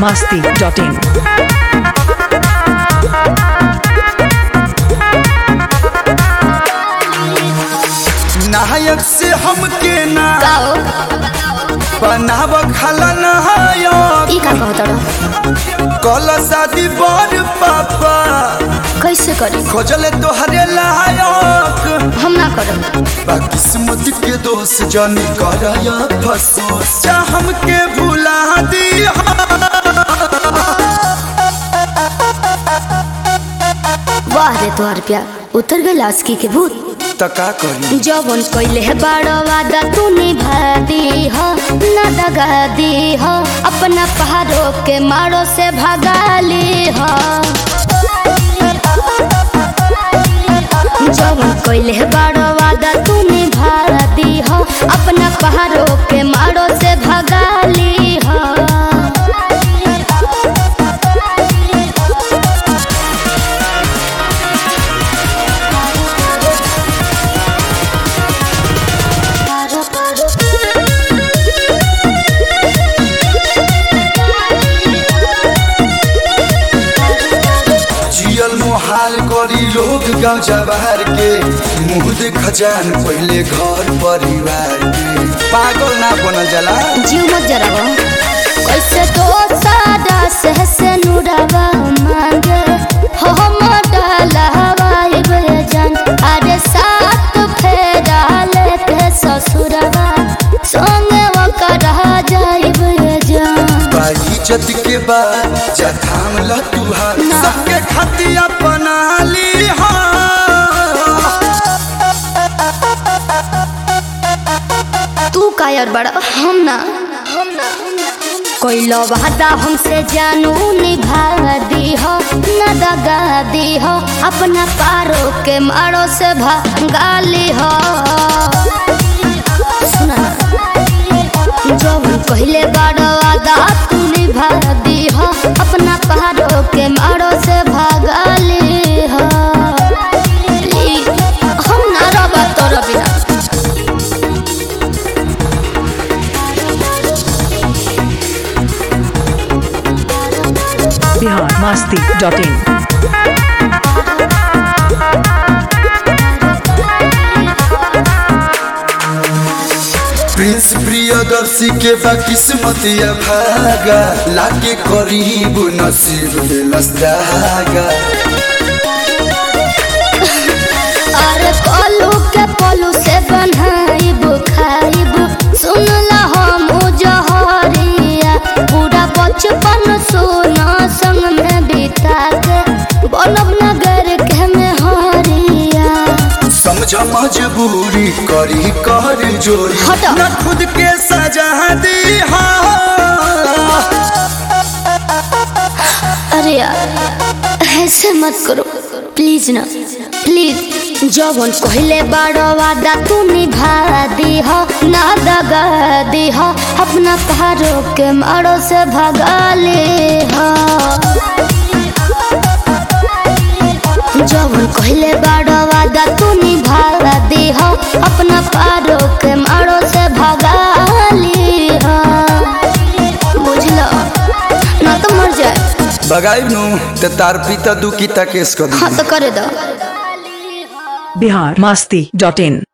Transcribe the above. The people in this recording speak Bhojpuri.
masti.in. नायक से हमके ना गाओ बनाव खाला नायक ई का कहत रहो कल शादी बर पापा कैसे करी खोजले तोहरे लायक हम ना करब बा किस्मत के दोस्त जानी करया फसोस जा हमके भुला दी वाह रे तोहर प्यार उतर गए लास्की के भूत त का करी जवन कैले है बड़ो वादा तू निभा दी हो ना दगा दी हो अपना पहाड़ों के मारो से भगा ली हो जवन कैले है बड़ो वादा तू निभा दी हो अपना पहाड़ों के मारो से भगा ली हो जियल मुहाल करी लोग गाँव जवार के मुँह देख जान पहले घर परिवार के पागल ना बनल जाला जीव मत जरावा कैसे तो सादा से से नुरावा मांगे हो हम डालावा इबे जान अरे साथ फेरा लेके ससुरवा संगे वो करा जाइबे जान बाई इज्जत के बाद जा थाम ल तुहार ना। सबके खातिर अपना ली हाँ तू कायर बड़ा हम ना हम ना कोई लो वादा हमसे जानू निभा दी हो न दगा दी हो अपना पारो के मारो से भगा ली हो सुना ना जब पहले बड़ा वादा तू निभा दी हो अपना पारो के मारो से भगा ली हो ली, हम ना रबा तोरा बिना Bihar masti.in. प्रिंस प्रियदर्शी के बा किस्मत या भागा लाके करीब नसीब दिलस दागा अरे पलू के पलू से बनाइब खाइब सुन ला हम जहरिया पूरा बचपन सोना संग में बिता के बोलब नगर के में हरिया समझ मजबूरी करी कर जोरी हटा। न खुद के सजा दी हाँ अरे यार ऐसे मत करो प्लीज ना प्लीज जवन कहले बड़ो वादा तू निभा दी हो ना दगा दी हो अपना पहाड़ों के मारो से भगा ले हो जवन कहले बड़ो वादा तू निभा दी हो अपना पहाड़ों के मारो से भगा ली हो बुझलो ना तो मर जाए बगाई नु ते तार पिता दुखी केस कर दी हाँ तो करे दो Bihar masti.in.